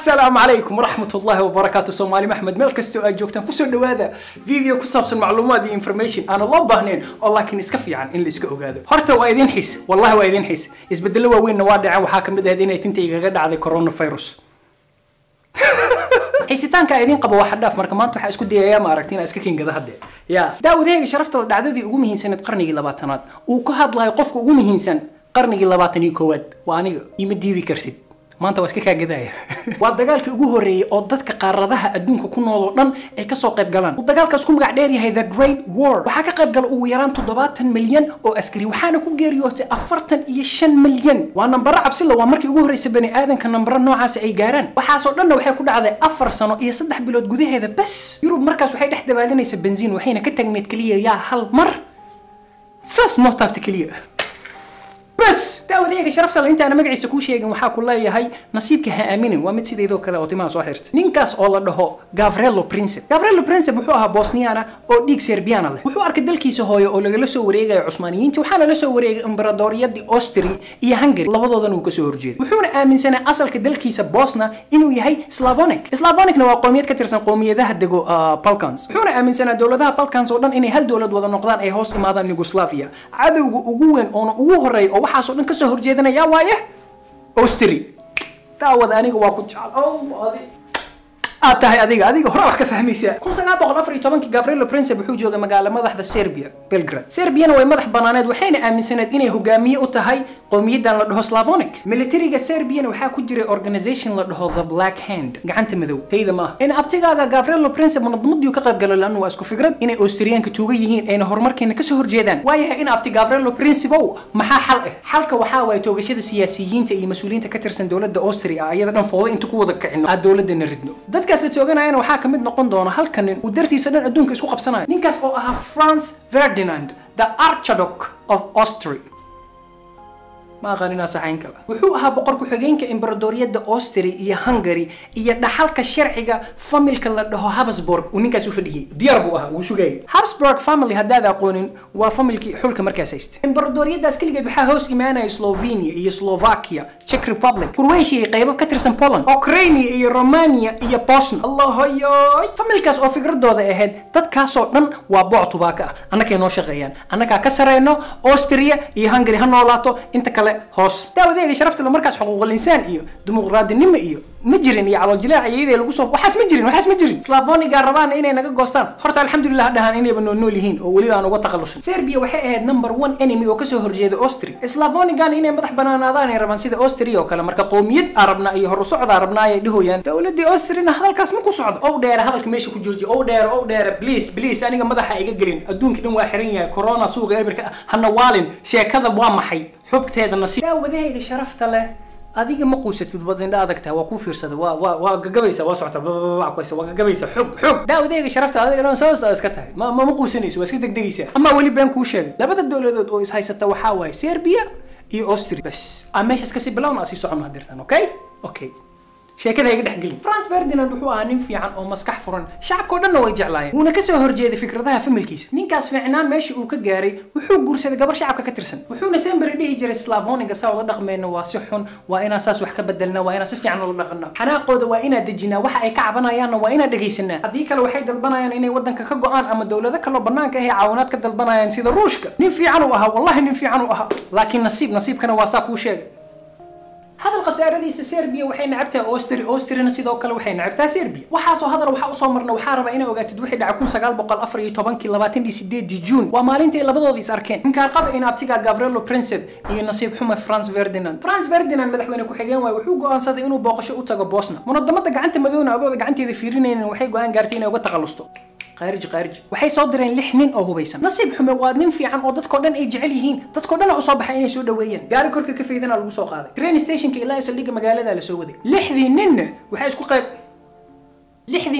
asalaamu calaykum waraxmat ullahi wabarakaatu soomaali maxmed meel kastoo aad joogtaan kusoo dhawaada video ku saabsan macluumaad iyo information aan loo baahnayn oo laakiin iska fiican in la iska ogaado horta waa idin xiis wallahi waa idin xiis isbedelo waaweynna waa dhaceen waxaa kamid ahayd inay tinta igaga dhacday coronavirus xiisitaanka idin qabo waa xadhaaf marka maanta waxaa isku dayayaa ma aragti inaa iska kingada hadde ya daawadahayga sharafta dhacdadii ugu muhiimsaneed qarnigii labaatanaad uu ka hadlayo qofka ugu muhiimsan qarnigii labaatan iyo koowaad waa aniga ima diidi kartid maanta waa iska kaagadaya waa dagaalkii ugu horreeyey oo dadka qaaradaha adduunka ku nool oo dhan ay kasoo qayb galaan uu dagaalkaas ku magac dheer yahay the great war waxaa ka qayb gala ugu yaraan toddobaatan milyan oo askari waxaana ku geeriyootay afartan iyo shan milyan waa nambaro cabsila waa markii ugu horreysa bani aadanka nambaro noocaasi ay gaaraan waxaasoo dhanna waxay ku dhacday afar sano iyo saddex bilood gudaheeda bas yurub markaas waxay dhex dabaalinaysa benziin waxayna ka tagneed keliya yaa hal mar saas noo taabta keliya bas daawadayga sharafta intaana magaciisa kuu sheegin waxaa ku leeyahay nasiibka ha aaminin waa mid sideedoo kale oo timaha soo xirta ninkaas oo la dhaho gavrelo princip gavrelo princip wuxuu ahaa bosniana oo dhiig serbiana leh wuxuu arkay dalkiisa hooye oo lagala soo wareegayo cusmaaniyiinta waxaana la soo wareegay imberadooriyadii austri iyo hungary labadoodana uu kasoo horjeeday wuxuuna aaminsanaa asalka dalkiisa bosna inuu yahay slavonic slavonicna waa qoomiyad ka tirsan qoomiyadaha dego balkans wuxuuna aaminsanaa dowladaha balkans oo dhan inay hal dowlad wada noqdaan ay hoos imaadaan yugoslavia cadowga ugu weyn oona ugu horeeya oo waxaasoo dhan kasoo horjeedanaya waaye austri daawada aniga waa ku jecel aad tahay adiga adiga hore wax ka fahmaysaa kun sagaal boqol afar iyo tobankii gavrilo princip wuxuu joogay magaala madaxda serbia belgrad serbiana way madax banaaneed waxayna aaminsaneed inay hogaamiye u tahay qowmiyadan la dhaho slavonic militariga serbiana waxaa ku jiray organization la dhaho the black hand gacanta madow tayda maaha in abtigaaga gavrilo princip munadamadiiu ka qayb galo laanu waa isku fikrad inay austriyaanka tuuga yihiin ayna horumarkeena kasoo horjeedaan waayahay in abti gavrilo principow maxaa xal ah xalka waxaa waaye toogashada siyaasiyiinta iyo mas-uuliyiinta ka tirsan dowladda austria ayada dhan fooda inta ku wada kicino aad dowladana ridno dadkaas la tooganayana waxaa ka mid noqon doona halka nin uu dartiisa dhan adduunka isku qabsanayo ninkaas oo ahaa france ferdinand the archduke of austria ma aqaan inaa saxayn kala wuxuu ahaa boqor ku-xigeenka imberadooriyadda austria iyo hungary iyo dhaxalka sharciga familka la dhaho habsburg uu ninkaas u fadhiyey diyaar buu ahaa wuu sugayay habsburg family haddaad aqoonin waa familkii xulka markaas haysta imberadooriyaddaas keligeed waxaa hoos imaanaya slovenia iyo slovakia czech republic croatia iyo qaybo ka tirsan poland ukraine iyo romania iyo bosnia allahoyoy familkaas oo fikradooda ahayd dadkaasoo dhan waa booc tubaaka ah annakay noo shaqeeyaan annagaa ka sareyno austria iyo hungary ha noolaato inta kale hoos daawadeega sharafta markaas xuquuqul insaan iyo dimuqraadinimo iyo ma jirin iyo calooljileec iyadee lagu soo waxaas ma jirin waxaas ma jirin slavoniga rabaan inay naga goostaan horta alxamdulilah dhahaan inayba noo nool yihiin oo weliba aan uga takhalusin serbia waxay ahayd number one enemy oo kasoo horjeeda austria slavonigan inay madax banaanaadaan ay rabaan sida austria oo kale marka qowmiyad arabna iyo horu socda arabna ayay dhahoyaan dowladii austriana hadalkaas ma ku socdo ow dheere hadalka meesha ku jooji ow dheere ow dheere please please aniga madaxa iga gelin adduunka dhan waa xiran yahay corona suuqa eberka hana waalin sheekada waa maxay xogteeda nasiib daawadahayga sharafta leh adiga ma quusatid wad indha adag tahay waa kuu fiirsada waa waa waa gagabaysa waa socota bababackoysa waa gagabaysa xog xog daawadayga sharafta adiga dhan soo iska tahay ma ma quusanayso waa iska degdegaysa ama weli been kuu sheegay labada dowladood oo is haysata waxaa waaye serbia iyo austria bas aan meeshaas kasii bilowna asii socono hadirtan okay okay sheekada iga dhex gelin france ferdinand wuxuu ahaa nin fiican oo maskax furan shacabkao dhanna way jeclaayeen wuuna kasoo horjeeday fikradaha familkiisa ninkaas fiicnaan meeshii uu ka gaaray wuxuu guursaday gabar shacabka ka tirsan wuxuuna semberi dhihi jiray slavoniga saa ula dhaqmeyna waa si xun waa inaan saas wax ka bedelna waa inaan si fiican ula dhaqana xanaaqooda waa inaan dejinaa waxa ay ka cabanayaanna waa inaan dhegaysanaa haddii kale waxay dalbanayaan inay wadanka ka go-aan ama dowlado kaloo banaanka ahay caawinaad ka dalbanayaan sida ruushka nin fiican uu ahaa wallahi nin fiican uu ahaa laakiin nasiib nasiibkana waa saa kuu sheegay hadal khasaaradiisa serbia waxay nacabtahay austria austriana sidoo kale waxay nacabtahay serbia waxaasoo hadal waxaa usoo marna waxaa rabaa inaa ogaatid wixii dhacay kun sagaal boqol afar iyo tobankii labaatan iyo sideedii juun waa maalinta ay labadooda is arkeen ninkaan qaba in abtiga gavrilo princip iyo nasiib xuma france ferdinand france ferdinand madaxweyne ku-xigeen waaye wuxuu go-aansaday inuu booqasho u tago bosna munadamada gacanta madowna adooda gacanteeda fiirinaynin waxay go-aan gaartay inay uga takhalusto qaarij qaarij waxay soo direen lix nin oo hubaysan nasiib xume waa nin fiican oo dadkoo dhan ay jecel yihiin dadkoo dhan usoo baxay inay soo dhaweeyaan gaari korka ka faydana lagu soo qaaday train stationka ilaa saldhigga magaalada la soo waday lixdii ninna waxay isku qayb lixdii ninna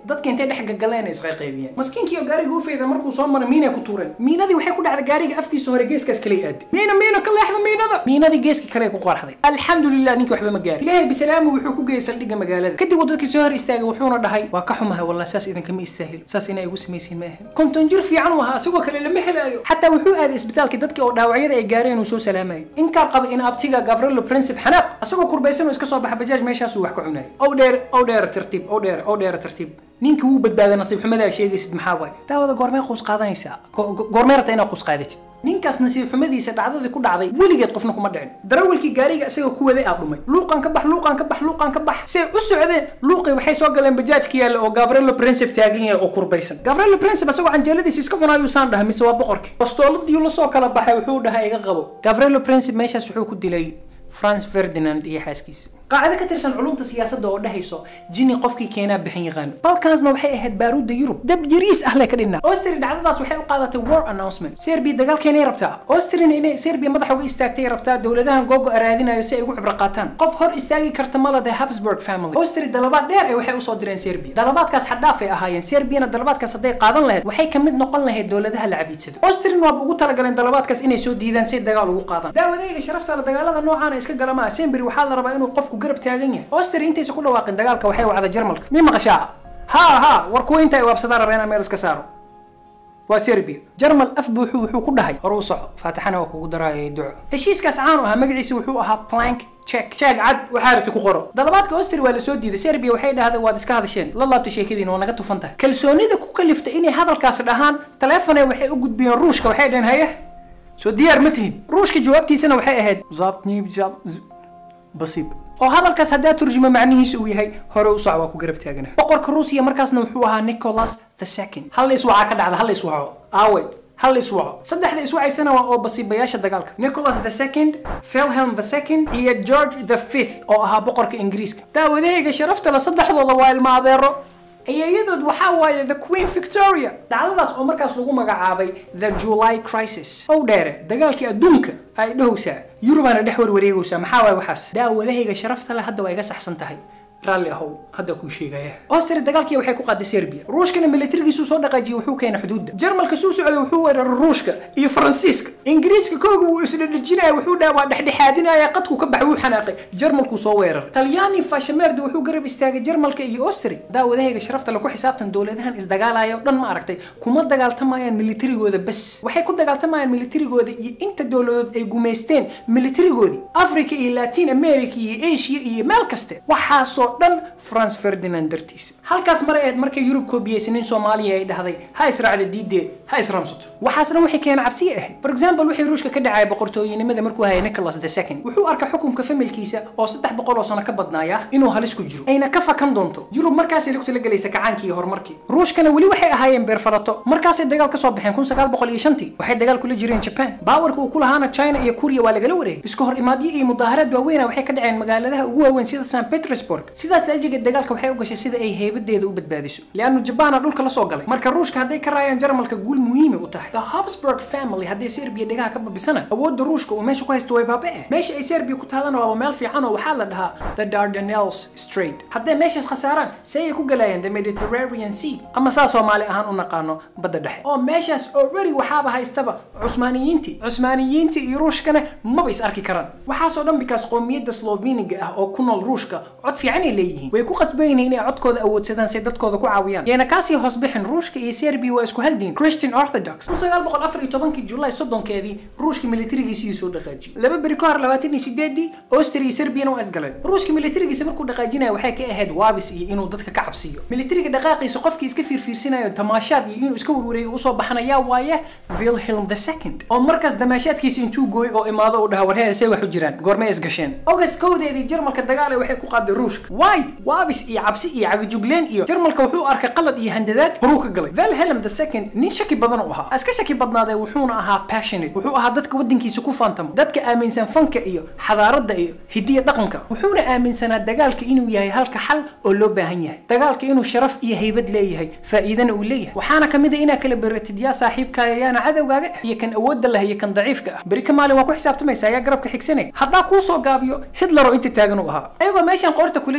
dadka intay dhex gagaleen isqayqaybiyeen maskiinkiiyo gaariga ufeyda markuu soo maray miinay ku tuureen miinadii waxay ku dhacday gaariga afkiisa hore geeskaas kale aaday miina miina ka leexda miinada miinadii geeski kale ku qarxday alxamdulilah ninkii waxba ma gaarin ilaahay bisalaamu wuxuu ku geeyey saldhigga magaalada kadib uu dadkii soo hor istaagay wuxuuna dhahay waa ka xumahay wallah saas idinkama istaahil saas inay igu samaysiin ma ahan konton jir fiican u ahaa asigoo kale lama helaayo xataa wuxuu aaday isbitaalkii dadkii oo dhaawacyada ay gaareen uu soo salaamayay inkaa qaba in abtiga gavrilo princip xanaaq asagoo kurbaysan oo iska soo baxa bajaaj meeshaasuu wax ka cunayay ow dheer ow dheer tartiib ow dheer ow dheer tartiib ninkii wuu badbaaday nasiib xumadaa sheegaysid maxaa waaye daawada goormee quus qaadanaysaa goormee rabta inaad quus qaadatid ninkaas nasiib xumadiisa dhacdadii ku dhacday weligeed qofna kuma dhicin darawalkii gaariga isaga ku waday aa dhumay luuqan ka bax luuqan ka bax luuqan ka bax see u socdeen luuqii waxay soo galeen bajaajka yaalla oo gavrilo princip taagan yahay oo kurbaysan gavrilo princip isagoo canjeeladiisa iska cunaayuu saan dhahay mise waa boqorkii bastooladii la soo kala baxay wuxuu dhahay iga qabo gavrilo princip meeshaas wuxuu ku dilay france ferdinand iyo xaaskiisa qaacdo ka tirsan culumta siyaasadda oo dhehayso jini qofkii keenaa bixin yaqaano balkansna waxay ahayd baaruudda yurub dab yariis ah leh ka dhinna austria dhacdadaas waxay u qaadatay war announcement serbia dagaalkeenay rabtaa austriana inay serbia madaxa uga istaagtay rabtaa dowladahan googo araadinayo si ay ugu cibro qaataan qof hor istaagi karta malade habsburg family austria dalabaad dheer ay waxay usoo direen serbia dalabaadkaas xadhaaf ay ahaayeen serbiana dalabaadkaas hadday qaadan lahayd waxay ka mid noqon lahayd dowladaha la cabiidsado austrian waaba ugu talagaleen dalabaadkaas inay soo diidaan si dagaal ugu qaadaan daawadayga sharafta la dagaalada noocaan iska galama semberi waxaa la rabaa inuu qofku garab taagan yahay austria intaysa ku dhawaaqin dagaalka waxay wacda jarmalka mi maqashaa ha ha war kuwa inta ay waabsadaan rabaa inaan meel iska saaro waa serbia jarmal af buuxu wuxuu ku dhahay hore u soco faatixana waa kugu daraayay duco heshiiskaas caanu ahaa magaciisa wuxuu ahaa plank check check cad waxaa rabti ku qoro dalabaadka austria waa lasoo diiday serbia waxay dhahday waad iska hadasheen la laabtay sheekadiina waa naga tufan tahay kalsoonida ku kaliftay inay hadalkaas dhahaan taleefone waxay u gudbiyeen ruushka waxay dhaheen haye soo diyaar ma tihin ruushka jawaabtiisana waxay ahayd zabnib zab basiib oo hadalkaas haddaa turjuma macnihiisa uu yahay hore u soc waa ku garab taagana boqorka ruusiya markaasna wuxuu ahaa nicholas the second hal la iswacaa ka dhacda hal la iswaco aawe hal la iswaco saddexda iswacaysana waa oo basiibayaasha dagaalka nicholas the second felhelm the second iyo george the fifth oo ahaa boqorka ingiriiska daawadahayga sharafta la saddexdooda waa ilma adeero ayayadood waxaa waaye the queen victoria dhacdadaas oo markaas lagu magacaabay the july crisis ow dheere dagaalkii adduunka ay dhahowsaa yurubaana dhex warwareegaysaa maxaa waaye waxaas daawadahayga sharafta leh hadda waa iga saxsan tahay raalli ahow hadda kuu sheegaya austria dagaalkii waxay ku qaaday serbia ruushkana militarigiisuu soo dhaqaajiyey wuxuu keenay xuduudda jarmalka suu socday wuxuu weeraray ruushka iyo faransiiska ingiriiska kooga wuu isdhadhejinaya wuxuu dhaha waa dhexdhexaadinaya qadku ka baxay wuu xanaaqay jarmalkuu soo weeraray talyaani fashameerdi wuxuu garab istaagay jarmalka iyo austria daawadahayga sharafta lagu xisaabtan dowladahan isdagaalaya oo dhan ma aragtay kuma dagaaltamayaan militarigooda bas waxay ku dagaaltamayaan militarigooda iyo inta dowladood ay gumaysteen militarigoodii africa iyo latin america iyo asia iyo meel kaste waxaasoo dhan france ferdinand dartiisa halkaas maray ahayd markay yurub koobiyeysanin soomaaliya ay dhahday ha israacda diidee ha israamsato waxaasna waxay keena cabsiye ahayd for example wixii ruushka ka dhacaya boqortooyinimada markuu hayay nicholas the second wuxuu arkay xukunka familkiisa oo saddex boqol oo sano ka badnaaya inuu halis ku jiro ayna ka fakan doonto yurub markaasay lugta la gelaysa kacaankii iyo horumarkii ruushkana weli waxay ahaayeen beerfalato markaasay dagaal ka soo baxeen kun sagaal boqol iyo shantii waxay dagaal kula jireen japan baawarka uu ku lahaana china iyo kuriya waa lagala wareegay iska hor imaadyo iyo mudaaharaad waaweyna waxay ka dhaceen magaaladaha ugu waaweyn sida st petersburg sidaas laajigeed dagaalka waxay u gashay sida ay heybadeeda u badbaadiso leannu jabaana dhulka la soo galay marka ruushka hadday ka raayaan jarmalka guul muhiimay u tahay the habsburg family hadday serbiya dhegaha ka babisana awoodda ruushka uu meesha ku haysto way baaba'e meesha ay serbiya ku taalana waaba meel fiican oo waxaa la dhahaa the dardanelles strait hadday meeshaas khasaaraan see ay ku galayaan the mediterranean sea ama saa soomaali ahaan u naqaano badda dhexe oo meeshaas already waxaaba haystaba cusmaaniyiintii cusmaaniyiintii iyo ruushkana maba is arki karaan waxaasoo dhan bikaas qoomiyadda sloveniga ah oo ku nool ruushka cod fiican ay leeyihiin way ku qasban yihiin inay codkooda awoodsadaan si dadkooda ku caawiyaan yeena kaasii hoos bixin ruushka iyo serbiya waa isku hal diin christian orthodox kun sagaal boqol afar iyo tobankii julaay soddonkeedii ruushka militarigiisii soo dhaqaajiyey laba beri ka hor labaatan iyo sideedii austria iyo serbiyana waa isgaleen ruushka militarigiisa markuu dhaqaajinaya waxay ka ahayd waabis iyo inuu dadka ka cabsiiyo militariga dhaqaaqiisa qofkii iska fiirfiirsinayo tamaashaad iyo inuu iska warwareeyo usoo baxanayaa waaye wilhelm the second oo markaas damaashaadkiisa intuu gooy oo imaado uu dhaha warheeda say wax u jiraan goormay isgasheen august kowdeedii jarmalka dagaale waxay ku qaaday ruushka waay waabis iyo cabsi iyo cagajugleen iyo jarmalka wuxuu arkay qalad iyo handadaad horuu ka galay wilhelm the second nin shaki badan u ahaa iska shaki badnaadee wuxuuna ahaa passionate wuxuu ahaa dadka waddankiisa ku faantamo dadka aaminsan fanka iyo xadaaradda iyo hidiya dhaqanka wuxuuna aaminsanaa dagaalka inuu yahay halka xal oo loo baahan yahay dagaalka inuu sharaf iyo haybad leeyahay faa'iidana uu leeyahay waxaana ka mid a inaa kala beratid yaa saaxiibkaaga yaana cadowgaaga ah iyo kan awoodda leh iyo kan daciifka ah beri ka maalin waa ku xisaabtamaysa ayaa garabka xigsanaya haddaa kuu soo gaabiyo hitler oo inta taagan u ahaa ayagoo meeshan qoorta kula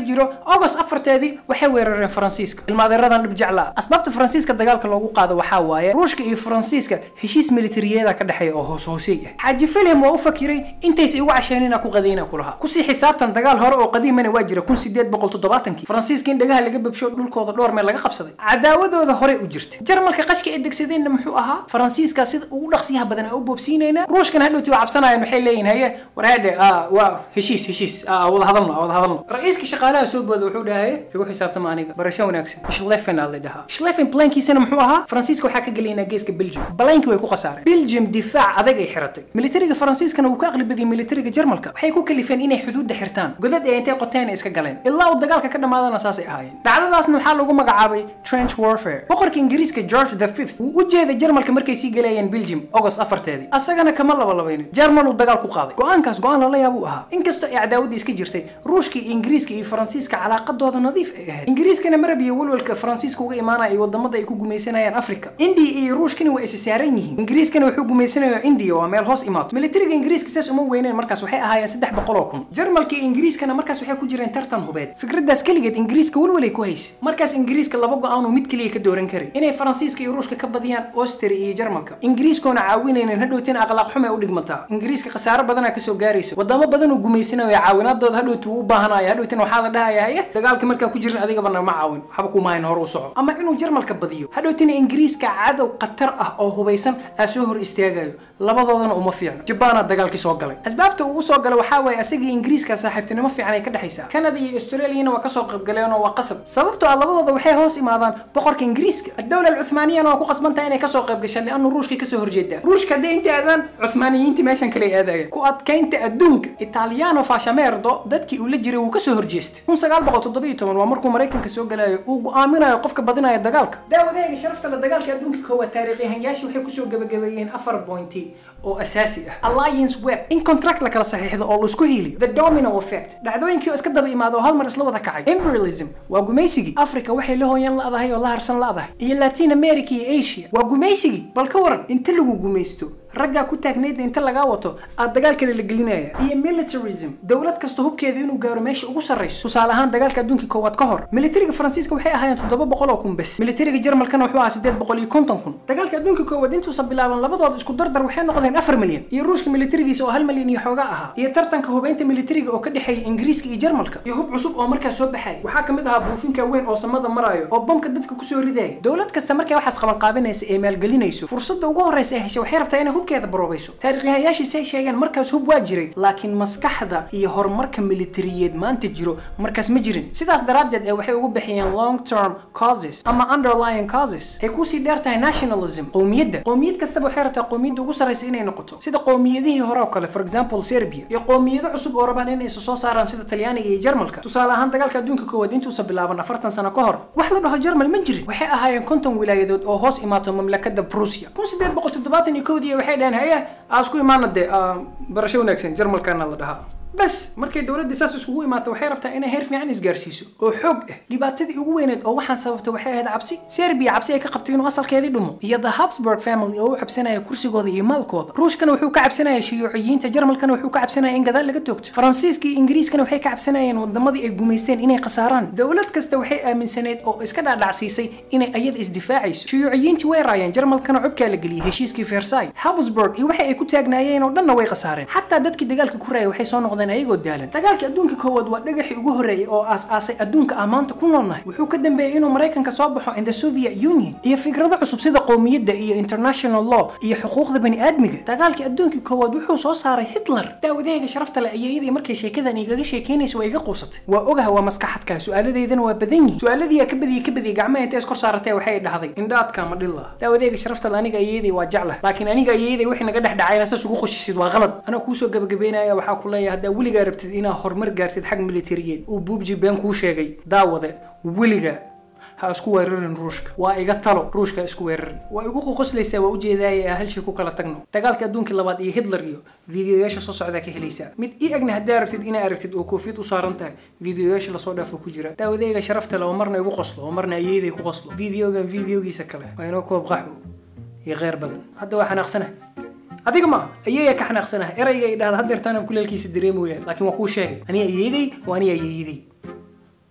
jiro august afarteedii waxay weerareen faransiiska ilmaadeeradan dhib jeclaa asbaabta faransiiska dagaalka loogu qaado waxaa waaye ruushka iyo faransiiska heshiis militariyeeda ka dhexeeya oo hoos hoosey ah xaaji filim waa u fakiray intaysa igu casheenina ku qadayna ku lahaa kusii xisaabtan dagaal hore oo qadiimana waa jira kun sideed boqol toddobaatankii faransiiska in dhagaha laga babsho dhulkooda dhowr meel laga qabsaday cadaawadooda hore u jirta jarmalka qashka ay degsadeenna muxuu ahaa faransiiska sida ugu dhaqsiyaha badan aan u boobsiinayna ruushkana hadhowti waa cabsanayaan waxay leeyihin haye war hadhe waa heshiis heshiis wada hadalno wada hadalno ra-iiska shaqaalaha soo booda wuxuu dhahay igu xisaabtama aniga barasho wanaagsan schlefen aa la dhahaa schlefen plankiisana muxuu ahaa faransiiska waxaa ka gelaynaa geeska belgium balanki way ku khasaareen belgium difaac adag ay xiratay militariga faransiiskana wuu ka aqli badiyay militariga jarmalka waxay ku kalifeen inay xuduudda xirtaan godad ay intay qoteen ay iska galeen ilaa uu dagaalka ka dhamaadana saasay ahaayeen dhacdadaasna waxaa lagu magacaabay trench warfare boqorka ingiriiska george the fifth wuu u jeeday jarmalka markay sii galayeen belgium august afarteedii asagana kama labalabaynin jarmal uu dagaal ku qaaday go-aankaas go-aan lala yaabuu ahaa inkastoo ay cadaawadii iska jirtay ruushka iyo ingiriiska iyo faransiiska calaaqadooda nadiif ay ahayd ingiriiskana marab iyo walwalka faransiiska uga imaanaya iyo wadamada ay ku gumaysanayaan africa india iyo ruushkana waa isa saaran yihiin ingiriiskana wuxuu gumaysanaya india waa meel hoos imaato militariga ingiriiska saas uma weyneen markaas waxay ahaayeen saddex boqol oo kun jarmalka iyo ingiriiskana markaas waxay ku jireen tartan hubeed fikradaas keligeed ingiriiska walwalay ku haysa markaas ingiriiska laba go-aan uu mid keliya ka dooran karay inay faransiiska iyo ruushka ka badiyaan austria iyo jarmalka ingiriiskoona caawinaynin hadhowtina akhlaaq xume u dhigmataa ingiriiska khasaaro badanaa kasoo gaarayso wadamo badan uu gumaysanayo caawinaadooda hadhowti wuu u baahanaya hadhowtina waxaa la dhahaya haye dagaalka markaa ku jirin adigaba nama caawin waxba kumahayn hore u soco ama inuu jarmalka badiyo hadhowtina ingiriiska cadow khatar ah oo hubaysan aa soo hor istaagayo labadoodana uma fiicno jabaana dagaalkii soo galay asbaabta uu usoo galay waxaa waaye asagii ingiriiska saaxiibtinimo fiican ay ka dhexaysaa canada iyo australiana waa kasoo qaybgaleen oo waa qasab sababtoo ah labadooda waxay hoos imaadaan boqorka ingiriiska adowla alcuthmaaniyana waa ku qasbantaha inay kasoo qayb gashaan lianu ruushkay kasoo horjeedaa ruushka hadday inta aadaan cuthmaaniyiinta meeshan kale ay aadayaan ku adkaynta adduunka italiano fashamerdo dadkii uu la jiray wuu kasoo horjeestay kun sagaal boqol toddobiyo toban waa markuu maraykanka soo galayo uu go-aaminayo qofka badinayo dagaalka daawadahayga sharafta la dagaalka adduunka koowaad taariikyahanyaashii waxay kusoo gabagabeeyeen afar pointi oo asaasi ah alliance web in contract la kala saxiixdo oo laisku hiiliyo the domino effect dhacdooyinkii oo iska daba imaado oo hal mar isla wada kacay imperialism waa gumaysigii africa waxay la hooyan la-dahay oo la harsan la-dahay iyo latin america iyo asia waa gumaysigii bal ka waran inta lagu gumaysto raggaa ku taagnaydna inta lagaa wato aad dagaal kale la gelinaya iyo militarism dowlad kasta hubkeeda inuu gaaro meesha ugu sarrayso tusaale ahaan dagaalka adduunka koowaad ka hor militariga faransiiska waxay ahaayeen toddoba boqol oo kun bes militariga jarmalkana wuxuu ahaa sideed boqol iyo konton kun dagaalka adduunka koowaad intuusan bilaaban labadooda isku dardar waxay noqdeen afar milyan iyo ruushka militarigiisa oo hal milyan iyo xooga ahaa iyo tartanka hubeynta militariga oo ka dhexeeya ingiriiska iyo jarmalka iyo hub cusub oo markaa soo baxaya waxaa kamid ahaa buufinka weyn oo samada marayo oo bamka dadka kusoo ridaya dowlad kasta markay waxaas qaban qaabinaysa ee maalgelinayso fursadda ugu horreysa ee heshay waxay rabtaa inay hubkeeda baroobayso taariikyahayaashiisi ay sheegeen markaas hub waa jiray laakiin maskaxda iyo horumarka militariyeed maanta jiro markaas ma jirin sidaas daraaddeed ee waxay ugu bixiyeen long term causes ama underlying causes ay kusii dheer tahay nationalism qowmiyadda qowmiyad kastaba waxay rabtaa qowmiyadda ugu sarraysa inay noqoto sida qowmiyadihii hore oo kale for example serbia iyo qowmiyado cusub oo rabaan inay soo saaraan sida talyaaniga iyo jarmalka tusaale ahaan dagaalka adduunka koowaad intuusa bilaaban afartan sano ka hor wax la dhaho jarmal ma jirin waxay ahaayeen konton wilaayadood oo hoos imaato mamlakada prusia kun sideed boqol toddobaatan iyo kowdii waxay dhaheen haye aasku imaana dee barasho wanaagsan jarmalkana la dhahaa bas markay dowladda saas iskugu imaato waxay rabtaa inay heer fiican isgaarsiiso oo xoog ah dhibaatadii ugu weyneed oo waxaan sababta waxay ahayd cabsi serbiya cabsi ay ka qabtay inuu asalkeedii dhumo iyo the habsburg family oo u cabsanaya kursigooda iyo maalkooda ruushkana wuxuu ka cabsanaya shiyuuciyiinta jarmalkana wuxuu ka cabsanaya in gadaal laga toogto faransiiska iyo ingiriiskana waxay ka cabsanayeen wadamadii ay gumaysteen inay khasaaraan dowlad kasta waxay aaminsaneed oo iska dhaadhacsiisay inay ayada isdifaacayso shiyuuciyiintii way raayeen jarmalkana cubkaa la geliyey heshiiskii versai habsburg iyo waxa ay ku taagnaayeen oo dhanna way khasaareen xataa dadkii dagaalka ku raayay waxay soo noqdeen ayagoo daalan dagaalka adduunka koowaad waa dhagaxii ugu horreeyay oo aas-aasay adduunka ah maanta ku noolnahay wuxuu ka dambeeyey inuu maraykanka soo baxo in the soviet union iyo fikrado cusub sida qowmiyadda iyo international law iyo xuquuqda bani aadmiga dagaalkii adduunka koowaad wuxuu soo saaray hitler daawadahayga sharafta le ayeeyadii markay sheekadan igaga sheekeynaysa waa iga quusatay waa ogaha waa maskaxadka su-aaladeydana waa badan yihin su-aaladiiyaa ka badiyey ka badiyey gacmaha intay iskor saaratee waxay dhahday indhaadka ma dhilla daawadahayga sharafta le aniga ayeeyadii waa jeclah laakiin aniga ayeeyadii wixii naga dhex dhacayna saas ugu qoshisid waa qalad anaa kuusoo gabagabeynaya waxaa ku leeyahay haddaa weligaa rabtid inaad horumar gaartid xag militariyeed uu buubji been kuu sheegay daawade weliga ha isku weerarin ruushka waa iga talo ruushka ha isku weerarin waa igu qoqoslaysaa waa ujeedaaya ee hal shay ku kala tagno dagaalka adduunkii labaad iyo hitler iyo fiidiyoyaasha soo socdaa ka helaysaa mid i agna haddaa rabtid inaa aragtid oo koofiyad u saaran tahay fiidiyoyaasha lasoo dhaafo ku jira daawadayga sharafta le oo marna igu qoslo oo marna ayeeday ku qoslo fiidiyogan fiidiyogiisa kale waa inoo koob qaxwo iyo kheyr badan hadda waa xanaaqsana adiga ma ayeeya ka xanaaqsanaha erayga ay dhahda hadeertaana kuleelkiisa dareemoyaan laakiin waa kuu sheegay aniga ayeeday waa aniga ayeeyaday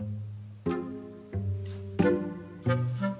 Thank